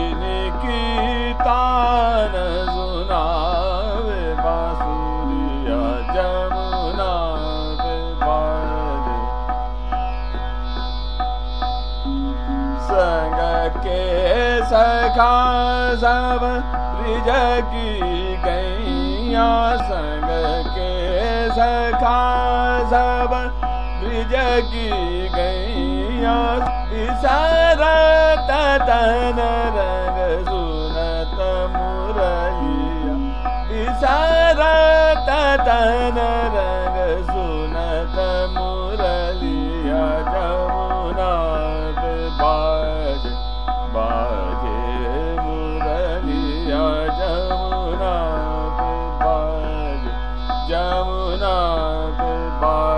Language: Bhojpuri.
की तान सुनावे बांसुरिया जमुना पे बाजे संग के सखा सब ब्रिज की गैया संग के सखा सब ब्रिज की गैया विसरत तन रंग सुनत मुरलिया विसरत तन रंग सुनत मुरलिया जमुना पे बाज बाजे मुरलिया जमुना पे बाज जमुना पे बाज